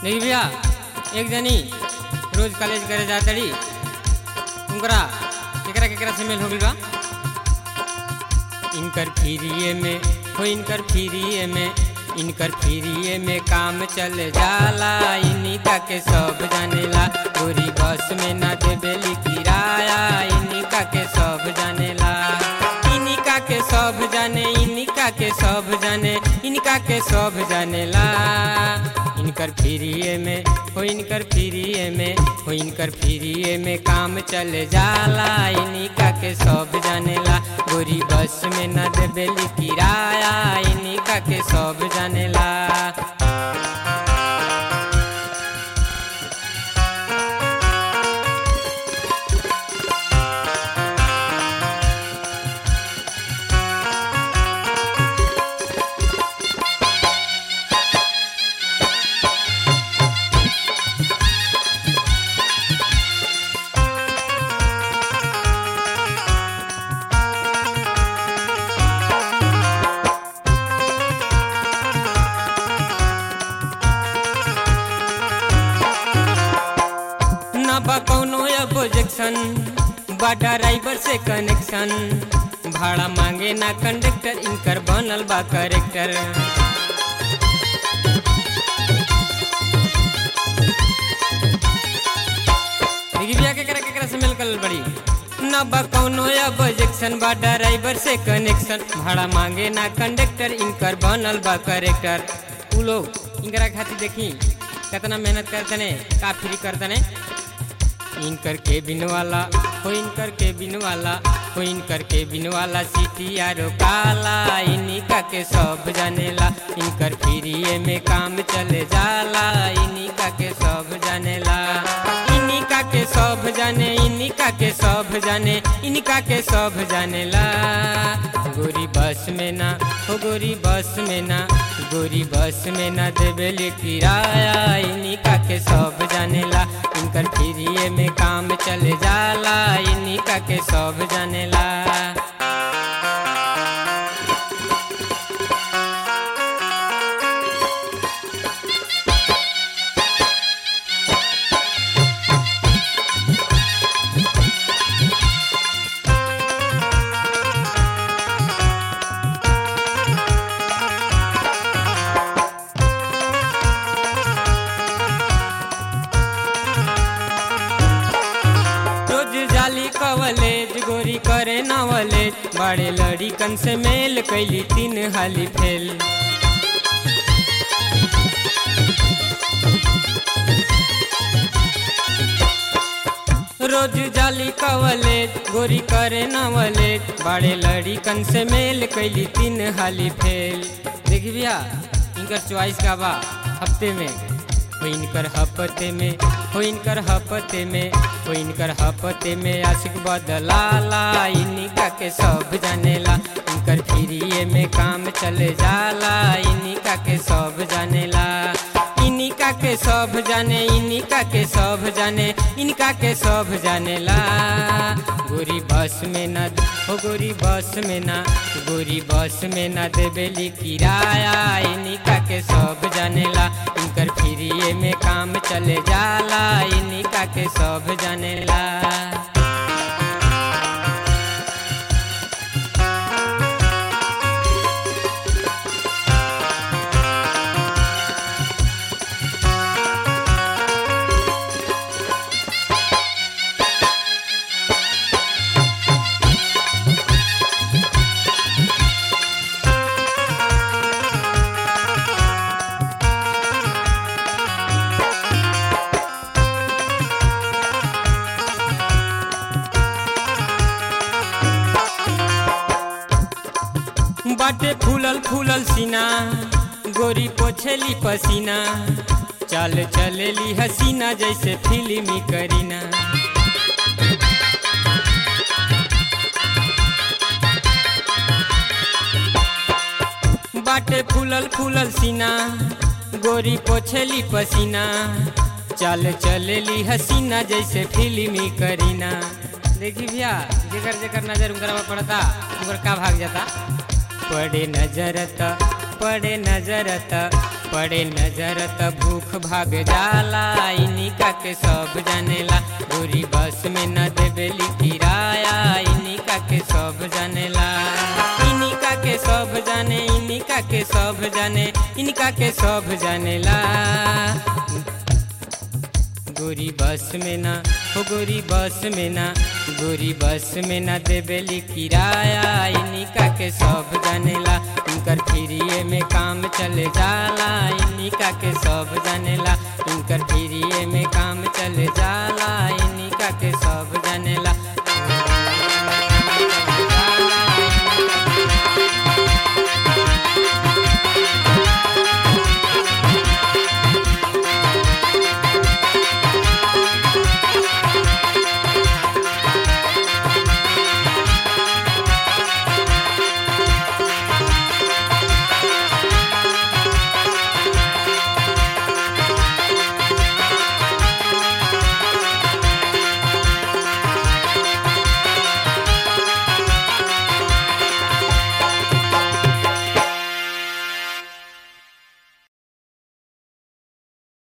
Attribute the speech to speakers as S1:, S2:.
S1: देखी भैया एक जनी रोज कॉलेज करे जातड़ी उनकरा केकरा केकरा से मेल हो गइल बा इनकर फ्रीए में हो इनकर फ्रीए में इनकर फ्रीए में काम चल जाला इनिका के सब जानेला गोरी बस में ना देबेली किराया इनिका के सब जानेला इनिका के सब जाने इनिका के सब जाने इनका के सब जानेला इनकर फ्रीए में हो इनकर फ्रीए में हो इनकर फ्रीए में काम चल जाला इनिका के सब जानेला गोरी बस में न देबेली किराया इनिका के सब जानेला न बा कौनो ऑब्जेक्शन बा ड्राइवर से कनेक्शन भाड़ा मांगे ना कंडक्टर इनकर बनल बा करेक्टर देखी भैया केकरा केकरा से मिल कर बड़ी न बा कौनो ऑब्जेक्शन बा ड्राइवर से कनेक्शन भाड़ा मांगे ना कंडक्टर इनकर बनल बा करेक्टर उ लोग इनकरा खातिर देखी कितना मेहनत करतने का फ्री करतने इनकर केबिन वाला हो इनकर केबिन वाला हो इनकर केबिन वाला सीटी आरो काला इनिका के सब जानेला इनकर फ्रीए में काम चले जाला इनिका के सब जानेला इनिका के सब जाने इनिका के सब जाने इनका के सब जानेला गोरी बस में ना हो गोरी बस में ना गोरी बस में ना देबेले किराया इनिका के सब जानेला इनकर फ्रीए में काम चले जाला इनिका के सब जानेला रोज जाली कवलेज गोरी करे नवलेज बड़े लड़िकन से मेल कैली तीन हाली फेल रोज जाली कवलेज गोरी करे नवलेज बड़े लड़िकन से मेल कैली तीन हाली फेल देखी भैया इनकर चॉइस का बा हफ्ते में हो इनकर हफ्ते में हो इनकर हफ्ते में हो इनकर हफ्ते में आशिक बदलाला इनिका के सब जानेला इनकर फ्रीए में काम चले जाला इनिका के सब जानेला इनिका के सब जाने इनिका के सब जाने इनका के सब जानेला गोरी बस में ना हो गोरी बस में ना गोरी बस में ना देबेली किराया इनिका के सब जानेला इनकर फ्रीए में काम चले जाला इनिका के सब जानेला बाटे फूलल फूलल सीना गोरी पोछेली पसीना चल चलेली हसीना जैसे फिल्मी करीना बाटे फूलल फूलल सीना गोरी पोछेली पसीना चल चलेली हसीना जैसे फिल्मी करीना देखी भैया जेकर जेकर नजर उनकरा पर पड़ता उनकर का भाग जाता पड़े नजर त पड़े नजर त पड़े नजर त भूख भाग जाला इनिका के सब जानेला गोरी बस में न देवेली किराया इनिका के सब जानेला इनिका के सब जाने इनिका के सब जाने इनका के सब जानेला गोरी बस में ना हो गोरी बस में ना गोरी बस में ना देवेली किराया इनिका के सब जानेला इनकर फ्रीए में काम चले जाला इनिका के सब जानेला इनकर फ्रीए में काम चले जाला इनिका के सब जानेला